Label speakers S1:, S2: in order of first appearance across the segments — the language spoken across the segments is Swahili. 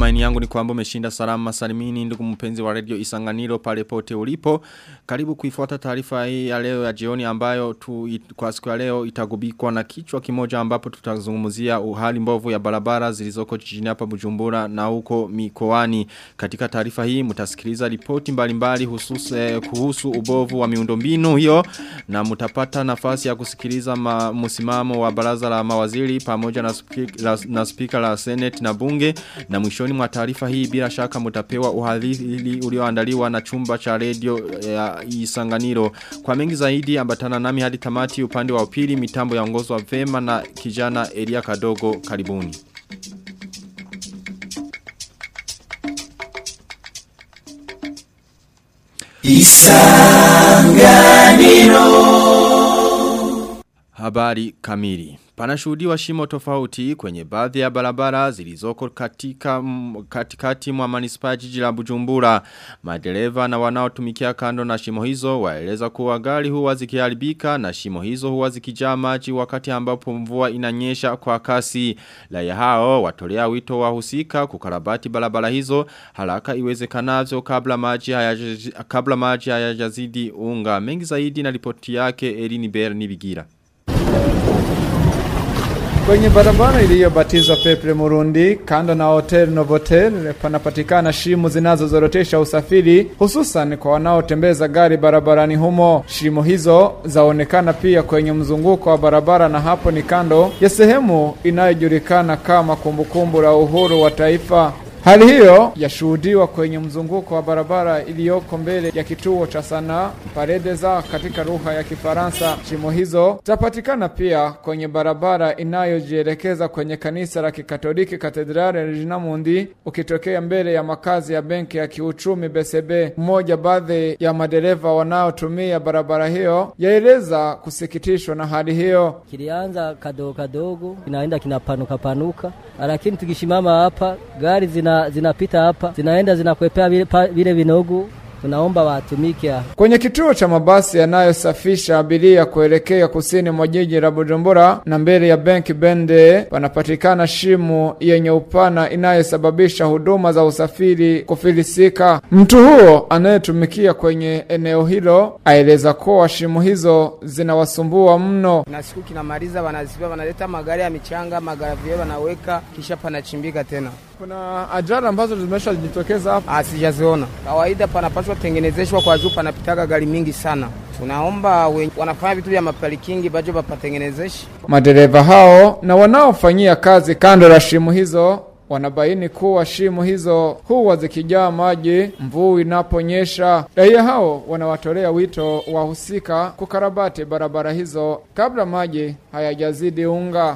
S1: Matumaini yangu ni kwamba umeshinda salama salimini ndugu mpenzi wa radio Isanganiro pale pote ulipo. Karibu kuifuata taarifa hii ya leo ya jioni ambayo tu, it, kwa siku ya leo itagubikwa na kichwa kimoja ambapo tutazungumzia uhali mbovu ya barabara zilizoko jijini hapa Bujumbura na huko mikoani. Katika taarifa hii mtasikiliza ripoti mbalimbali hususu eh, kuhusu ubovu wa miundombinu hiyo na mtapata nafasi ya kusikiliza ma, msimamo wa baraza la mawaziri pamoja na speaker la, na speaker la Senate na bunge na mwishoni mwa taarifa hii bila shaka mtapewa uhadhili ulioandaliwa na chumba cha radio ya Isanganiro. Kwa mengi zaidi ambatana nami hadi tamati upande wa upili mitambo ya ongozo wa vema na kijana Elia Kadogo karibuni. Isanganiro Habari kamili Panashuhudiwa shimo tofauti kwenye baadhi ya barabara zilizoko katika katikati mwa manispaa jiji la Bujumbura. Madereva na wanaotumikia kando na shimo hizo waeleza kuwa gari huwa zikiharibika na shimo hizo huwa zikijaa maji wakati ambapo mvua inanyesha kwa kasi. Raia hao watolea wito wahusika kukarabati barabara hizo haraka iwezekanavyo kabla maji hayajazidi kabla maji hayajazidi unga. Mengi zaidi na ripoti yake Elini Ber Nibigira.
S2: Kwenye barabara iliyobatizwa Peple Murundi kando na Hotel Novotel panapatikana shimo zinazozorotesha usafiri hususan kwa wanaotembeza gari barabarani humo. Shimo hizo zaonekana pia kwenye mzunguko wa barabara na hapo ni kando ya sehemu inayojulikana kama kumbukumbu la uhuru wa taifa. Hali hiyo yashuhudiwa kwenye mzunguko wa barabara iliyoko mbele ya kituo cha sanaa Paredeza katika lugha ya Kifaransa. Shimo hizo zapatikana pia kwenye barabara inayojielekeza kwenye kanisa la Kikatoliki Katedrali Regina Mundi ukitokea mbele ya makazi ya benki ya kiuchumi BCB. Mmoja baadhi ya madereva wanaotumia barabara hiyo yaeleza kusikitishwa na hali hiyo.
S3: Kilianza kadogo kadogo, kinaenda kinapanuka panuka, lakini tukishimama hapa gari zina zinapita hapa zinaenda zinakwepea vile, vile vinogu tunaomba watumike
S2: kwenye kituo cha mabasi yanayosafisha abiria kuelekea kusini mwa jiji la Bujumbura na mbele ya benki Bende panapatikana shimo yenye upana inayosababisha huduma za usafiri kufilisika. Mtu huo anayetumikia kwenye eneo hilo aeleza kuwa shimo hizo zinawasumbua mno.
S4: Na siku kinamaliza, wanaziba wanaleta magari ya michanga, magari wanaweka, kisha panachimbika tena.
S2: Kuna ajali ambazo zimeshajitokeza hapa?
S4: Sijaziona. Kawaida panapaswa tengenezeshwa kwa juu, panapitaga gari mingi sana. Tunaomba wanafanya vitu vya maparikingi bajo bapatengenezeshe.
S2: Madereva hao na wanaofanyia kazi kando la shimo hizo wanabaini kuwa shimo hizo huwa zikijaa maji mvua inaponyesha. Raia hao wanawatolea wito wahusika kukarabati barabara hizo kabla maji hayajazidi unga.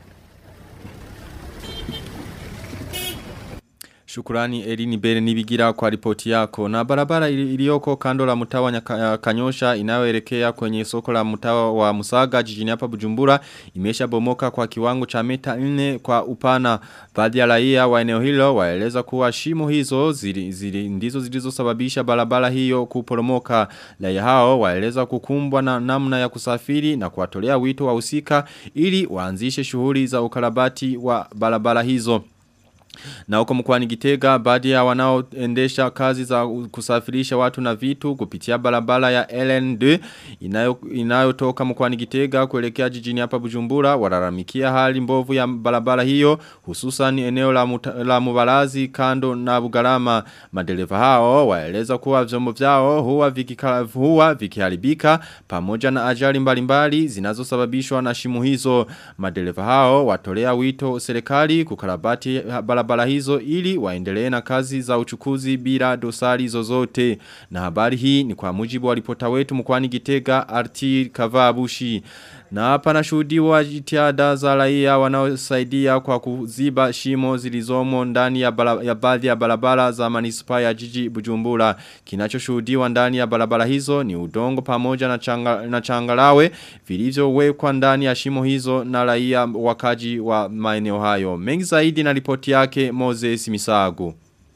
S1: Shukurani Elini Bere nibigira kwa ripoti yako. Na barabara iliyoko kando la mtawa nyaka, kanyosha inayoelekea kwenye soko la mtawa wa Musaga jijini hapa Bujumbura imesha bomoka kwa kiwango cha mita 4 kwa upana. Baadhi ya raia wa eneo hilo waeleza kuwa shimo hizo zili, zili, ndizo zilizosababisha barabara hiyo kuporomoka. Raia hao waeleza kukumbwa na namna ya kusafiri na kuwatolea wito wahusika ili waanzishe shughuli za ukarabati wa barabara hizo. Na huko mkwani gitega baadhi ya wanaoendesha kazi za kusafirisha watu na vitu kupitia barabara ya LN2 inayotoka inayo mkwani gitega kuelekea jijini hapa bujumbura wararamikia hali mbovu ya barabara hiyo hususan eneo la, muta, la mubarazi kando na bugarama madereva hao waeleza kuwa vyombo vyao huwa, vikika, huwa vikiharibika pamoja na ajali mbalimbali zinazosababishwa na shimu hizo madereva hao watolea wito serikali kukarabati barabara barabara hizo ili waendelee na kazi za uchukuzi bila dosari zozote. Na habari hii ni kwa mujibu wa ripota wetu mkwani Gitega Artir Kavabushi. Na hapa nashuhudiwa jitihada za raia wanaosaidia kwa kuziba shimo zilizomo ndani ya, bala, ya baadhi ya barabara za manispa ya jiji Bujumbura. Kinachoshuhudiwa ndani ya barabara hizo ni udongo pamoja na, changa, na changalawe vilivyowekwa ndani ya shimo hizo na raia wakaji wa maeneo hayo. Mengi zaidi na ripoti yake Moses Misago.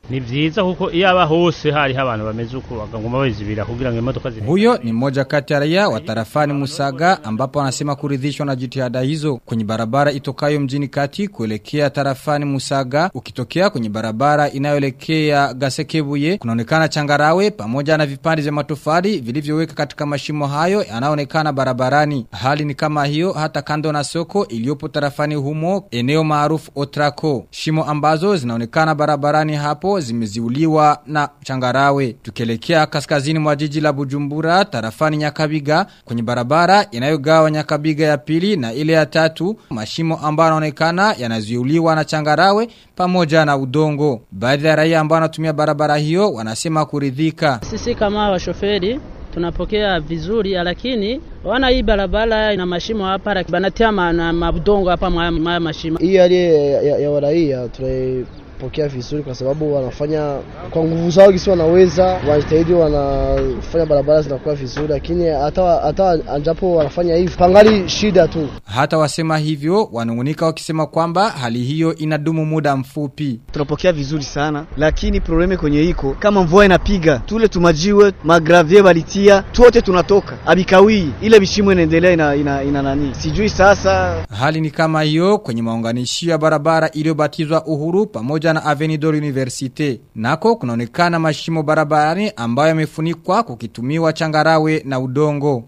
S5: ni vyiza kuko iyo aba hose hariho abantu bameze uko bakaguma bazibira kugira ngo imodoka ziri
S6: Huyo ni mmoja kati ya raia wa tarafani Musaga ambapo anasema kuridhishwa na jitihada hizo kwenye barabara itokayo mjini kati kuelekea tarafani Musaga ukitokea kwenye barabara inayoelekea Gasekebuye kunaonekana changarawe pamoja na vipande vya matofali vilivyoweka katika mashimo hayo yanayoonekana barabarani. Hali ni kama hiyo hata kando na soko iliyopo tarafani humo eneo maarufu Otrako. Shimo ambazo zinaonekana barabarani hapo zimeziuliwa na changarawe. Tukielekea kaskazini mwa jiji la Bujumbura tarafani Nyakabiga kwenye barabara inayogawa Nyakabiga ya pili na ile ya tatu mashimo ambayo yanaonekana yanaziuliwa na changarawe pamoja na udongo. Baadhi ya raia ambao wanatumia barabara hiyo wanasema kuridhika.
S7: Sisi kama washoferi tunapokea vizuri, lakini wana hii barabara ina mashimo hapa, banatia ma, na mabudongo hapa mwa mwa mashimo.
S8: Hii hali ya, ya, ya waraia tunaipokea vizuri kwa sababu wanafanya kwa nguvu zao kisi wanaweza, wanajitahidi, wanafanya barabara zinakuwa vizuri, lakini hata hata anjapo wanafanya hivi pangali shida tu.
S6: Hata wasema hivyo wanungunika wakisema kwamba hali hiyo inadumu muda mfupi.
S9: tunapokea vizuri sana, lakini probleme kwenye iko kama mvua inapiga tule tumajiwe magravie balitia tuote tunatoka abikawii ile bishimo inaendelea ina, ina, ina nani sijui sasa
S6: Hali ni kama hiyo kwenye maunganishio ya barabara iliyobatizwa Uhuru pamoja na Avenue Universite. Nako kunaonekana mashimo barabarani ambayo yamefunikwa kukitumiwa changarawe na udongo.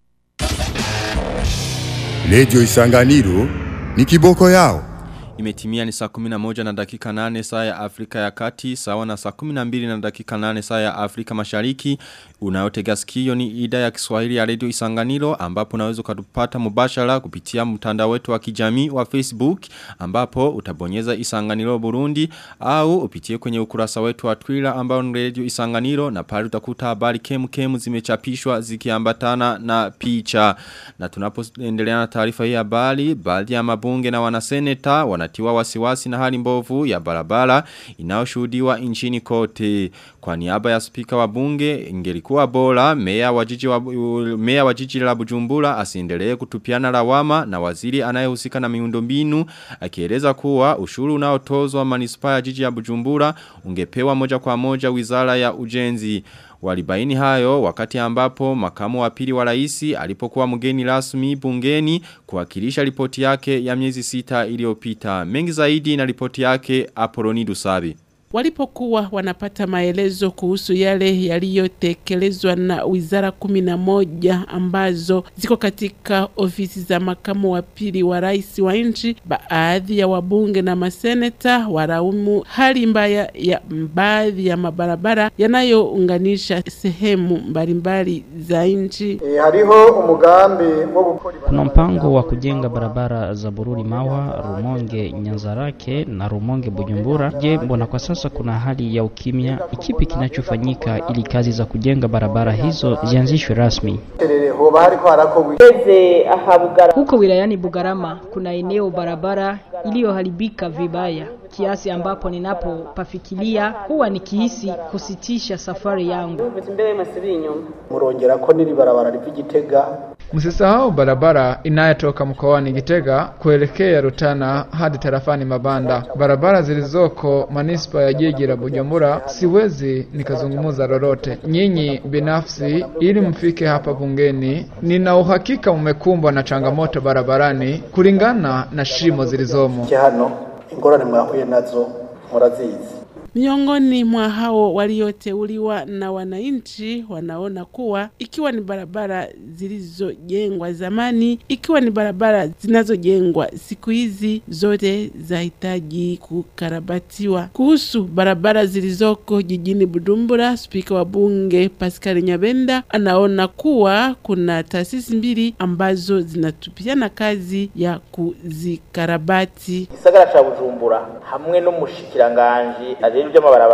S10: Redio Isanganiro ni kiboko yao.
S1: Imetimia ni saa 11 na dakika 8 saa ya Afrika ya Kati, sawa na saa 12 na dakika 8 saa ya Afrika Mashariki. Unayotega sikio ni ida ya Kiswahili ya Radio Isanganiro ambapo unaweza kutupata mubashara kupitia mtandao wetu wa kijamii wa Facebook ambapo utabonyeza Isanganiro Burundi au upitie kwenye ukurasa wetu wa Twitter ambao ni Radio Isanganiro na pale utakuta habari kemu kemu zimechapishwa zikiambatana na picha. Na tunapoendelea na taarifa hii ya habari, baadhi ya mabunge na wanaseneta wanatiwa wasiwasi na hali mbovu ya barabara inayoshuhudiwa nchini kote. Kwa niaba ya spika wa bunge ingelikuwa bora meya wa jiji wa meya wa jiji la Bujumbura asiendelee kutupiana lawama na waziri anayehusika na miundombinu akieleza kuwa ushuru unaotozwa manispaa ya jiji ya Bujumbura ungepewa moja kwa moja wizara ya ujenzi. Walibaini hayo wakati ambapo makamu wa pili wa raisi alipokuwa mgeni rasmi bungeni kuwakilisha ripoti yake ya miezi sita iliyopita. Mengi zaidi na ripoti yake Apoloni Dusabi.
S11: Walipokuwa wanapata maelezo kuhusu yale yaliyotekelezwa na wizara kumi na moja ambazo ziko katika ofisi za makamu wa pili wa rais wa nchi, baadhi ya wabunge na maseneta waraumu hali mbaya ya baadhi ya mabarabara yanayounganisha sehemu mbalimbali za nchi.
S12: E, hariho umugambi wo gukora
S13: Kuna mpango wa kujenga barabara za Bururi Mawa, Rumonge Nyanzarake na Rumonge Bujumbura. Je, mbona kwa sasa kuna hali ya ukimya? Ikipi kinachofanyika ili kazi za kujenga barabara hizo zianzishwe rasmi?
S12: terere hoba hariko harakorwa
S14: Huko wilayani Bugarama kuna eneo barabara iliyoharibika vibaya kiasi ambapo ninapopafikiria huwa nikihisi kusitisha safari yangu.
S12: murongera ko niri barabara riva Gitega
S2: Msisahau barabara inayotoka mkoani Gitega kuelekea Rutana hadi tarafani Mabanda. Barabara zilizoko manispa ya jiji la Bujumbura, siwezi nikazungumza lolote. Nyinyi binafsi, ili mfike hapa bungeni, nina uhakika mmekumbwa na changamoto barabarani kulingana na shimo zilizomo.
S12: hano ingorane mwahuye nazo murazizi
S11: Miongoni mwa hao walioteuliwa na wananchi wanaona kuwa ikiwa ni barabara zilizojengwa zamani, ikiwa ni barabara zinazojengwa siku hizi, zote zahitaji kukarabatiwa. Kuhusu barabara zilizoko jijini Bujumbura, spika wa bunge Pascal Nyabenda anaona kuwa kuna taasisi mbili ambazo zinatupiana kazi ya kuzikarabati.
S15: gisagara ca bujumbura hamwe n'umushikiranganji ajejwe ivy'amabarabara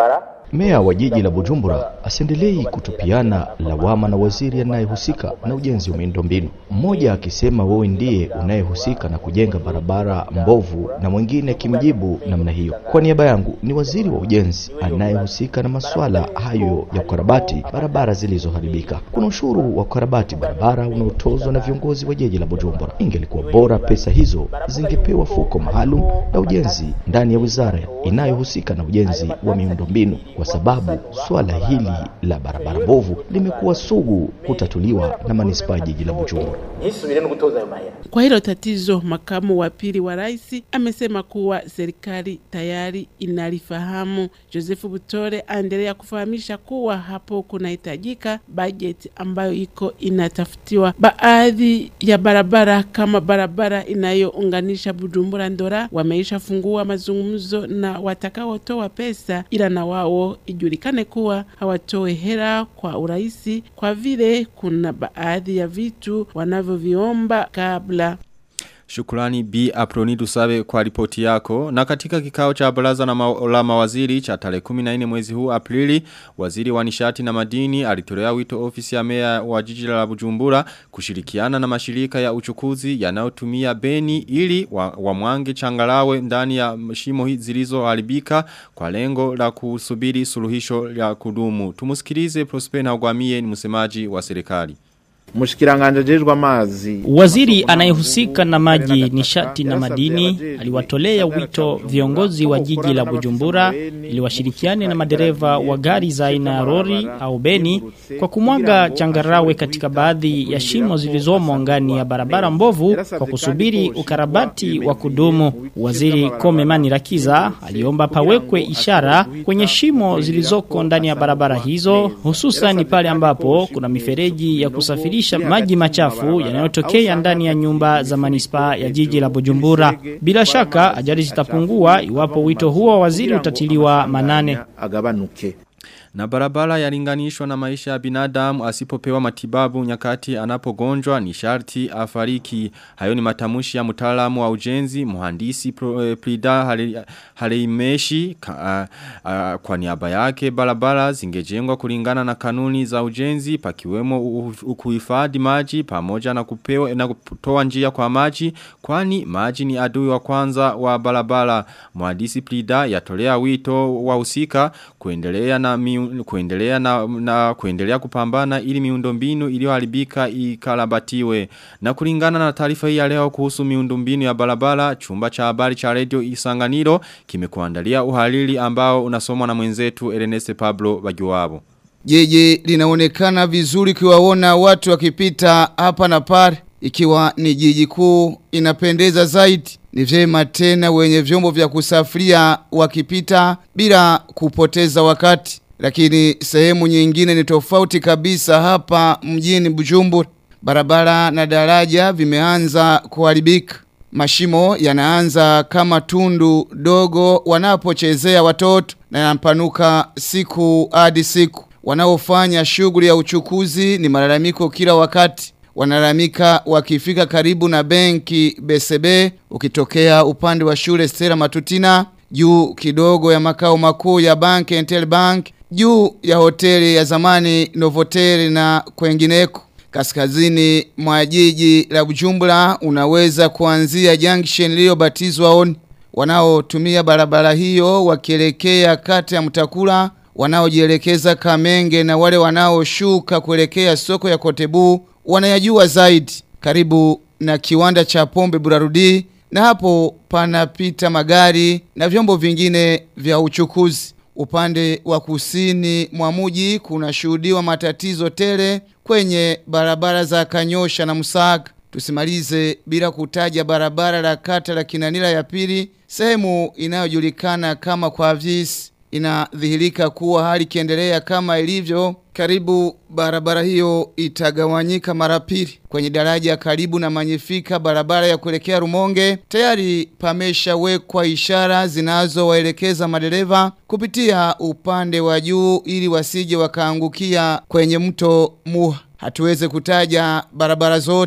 S15: Meya wa jiji la Bujumbura asiendelei kutupiana lawama na waziri anayehusika na ujenzi wa miundombinu, mmoja akisema wewe ndiye unayehusika na kujenga barabara mbovu na mwingine akimjibu namna hiyo. Kwa niaba yangu ni waziri wa ujenzi anayehusika na masuala hayo ya kukarabati barabara zilizoharibika. Kuna ushuru wa kukarabati barabara unaotozwa na viongozi wa jiji la Bujumbura. Ingelikuwa bora pesa hizo zingepewa fuko maalum la ujenzi ndani ya wizara inayohusika na ujenzi wa miundombinu, kwa sababu swala hili la barabara mbovu limekuwa sugu kutatuliwa na manispaa ya jiji la Bujumbura.
S12: ntisubire no gutoza ayo mahera
S11: Kwa hilo tatizo, makamu wa pili wa rais amesema kuwa serikali tayari inalifahamu. Joseph Butore aendelea kufahamisha kuwa hapo kunahitajika bajeti ambayo iko inatafutiwa. Baadhi ya barabara kama barabara inayounganisha Bujumbura Ndora wameisha fungua mazungumzo na watakaotoa pesa, ila na wao ijulikane kuwa hawatoe hera kwa urahisi, kwa vile kuna baadhi ya vitu wanavyoviomba kabla
S1: Shukrani B. Aproni Dusabe kwa ripoti yako. Na katika kikao cha baraza na ma la mawaziri cha tarehe 14 mwezi huu Aprili, waziri wa nishati na madini alitolea wito ofisi ya meya wa jiji la Bujumbura kushirikiana na mashirika ya uchukuzi yanayotumia beni ili wa, wa mwange changalawe ndani ya shimo hizi zilizoharibika kwa lengo la kusubiri suluhisho la kudumu. Tumusikilize Prosper Ntagwamiye ni msemaji wa serikali.
S16: Mushikiranganje ajejwe amazi
S17: Waziri anayehusika na maji, nishati na madini aliwatolea wito viongozi wa jiji la Bujumbura ili washirikiane na madereva wa gari za aina ya lori au beni kwa kumwaga changarawe katika baadhi ya shimo zilizomo ngani ya barabara mbovu kwa kusubiri ukarabati wa kudumu. Waziri Komemani Rakiza aliomba pawekwe ishara kwenye shimo zilizoko ndani ya barabara hizo, hususan pale ambapo kuna mifereji ya kusafirisha maji machafu yanayotokea ndani ya nyumba za manispaa ya jiji la Bujumbura. Bila shaka ajali zitapungua iwapo wito huo wa waziri utatiliwa manane.
S16: agabanuke
S1: Na barabara yalinganishwa na maisha ya binadamu asipopewa matibabu nyakati anapogonjwa ni sharti afariki. Hayo ni matamushi ya mtaalamu wa ujenzi, muhandisi pro, eh, Prida Hale- Haleimeshi ka, uh, uh, kwa niaba yake barabara zingejengwa kulingana na kanuni za ujenzi pakiwemo u- u- kuhifadhi maji pamoja na kupewa na kutoa njia kwa maji kwani maji ni adui wa kwanza wa barabara. Muhandisi Prida yatolea wito wahusika kuendelea na miu, kuendelea na, na kuendelea kupambana ili miundombinu iliyoharibika ikarabatiwe. Na kulingana na taarifa hii ya leo kuhusu miundombinu ya barabara, chumba cha habari cha Radio Isanganiro kimekuandalia uhalili ambao unasomwa na mwenzetu Ernest Pablo Bagiwabo.
S18: Jiji linaonekana vizuri kiwaona watu wakipita hapa na pale ikiwa ni jiji kuu inapendeza zaidi. Ni vyema tena wenye vyombo vya kusafiria wakipita bila kupoteza wakati. Lakini sehemu nyingine ni tofauti kabisa hapa mjini Bujumbura. Barabara na daraja vimeanza kuharibika. Mashimo yanaanza kama tundu dogo wanapochezea watoto na yanapanuka siku hadi siku. Wanaofanya shughuli ya uchukuzi ni malalamiko kila wakati. Wanalamika wakifika karibu na benki BCB ukitokea upande wa shule Stella Matutina juu kidogo ya makao makuu ya bank Entel Bank juu ya hoteli ya zamani Novotel na kwengineko kaskazini mwa jiji la Bujumbura unaweza kuanzia junction iliyobatizwa on wanaotumia barabara hiyo wakielekea kata ya Mtakula wanaojielekeza Kamenge na wale wanaoshuka kuelekea soko ya Kotebu wanayajua zaidi karibu na kiwanda cha pombe Burarudi na hapo panapita magari na vyombo vingine vya uchukuzi. Upande wa kusini mwa mji kunashuhudiwa matatizo tele kwenye barabara za Kanyosha na Musaga. Tusimalize bila kutaja barabara la kata la Kinanila ya pili, sehemu inayojulikana kama kwa visi. Inadhihirika kuwa hali kiendelea kama ilivyo karibu barabara hiyo itagawanyika mara pili kwenye daraja karibu na manyifika barabara ya kuelekea Rumonge tayari pameshawekwa ishara zinazowaelekeza madereva kupitia upande wa juu ili wasije wakaangukia kwenye mto Muha hatuweze kutaja barabara zote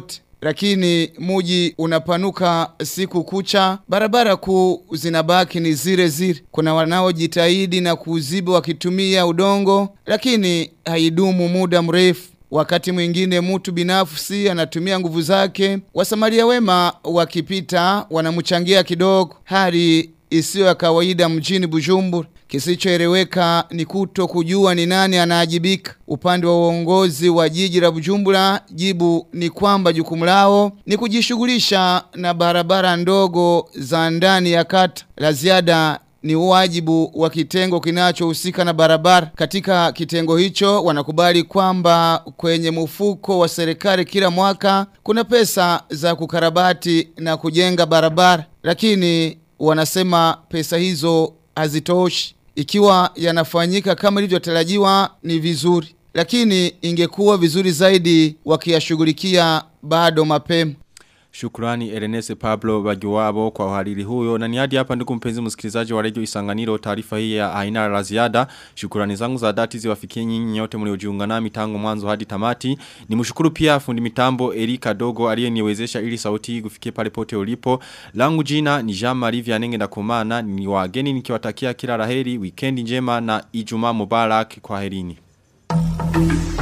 S18: lakini muji unapanuka siku kucha, barabara kuu zinabaki ni zile zile. Kuna wanaojitahidi na kuziba wakitumia udongo, lakini haidumu muda mrefu. Wakati mwingine mtu binafsi anatumia nguvu zake, wasamaria wema wakipita wanamchangia kidogo. Hali isiyo ya kawaida mjini Bujumbura. Kisichoeleweka ni kuto kujua ni nani anaajibika. Upande wa uongozi wa jiji la Bujumbura, jibu ni kwamba jukumu lao ni kujishughulisha na barabara ndogo za ndani ya kata. La ziada ni wajibu wa kitengo kinachohusika na barabara. Katika kitengo hicho wanakubali kwamba kwenye mfuko wa serikali kila mwaka kuna pesa za kukarabati na kujenga barabara, lakini wanasema pesa hizo hazitoshi. Ikiwa yanafanyika kama ilivyotarajiwa ni vizuri, lakini ingekuwa vizuri zaidi wakiyashughulikia bado mapema.
S1: Shukrani Erenese Pablo Bagiwabo kwa uhariri huyo. Na ni hadi hapa ndugu mpenzi msikilizaji wa Radio Isanganiro taarifa hii ya aina la ziada. Shukrani zangu za dhati ziwafikie nyinyi nyote mliojiunga nami tangu mwanzo hadi tamati. Nimshukuru pia fundi mitambo Erika Dogo aliyeniwezesha ili sauti hii kufikie pale pote ulipo. Langu jina ni Jean Marie Vianenge na kumana ni wageni nikiwatakia kila laheri, weekend njema na Ijumaa Mubarak kwa herini.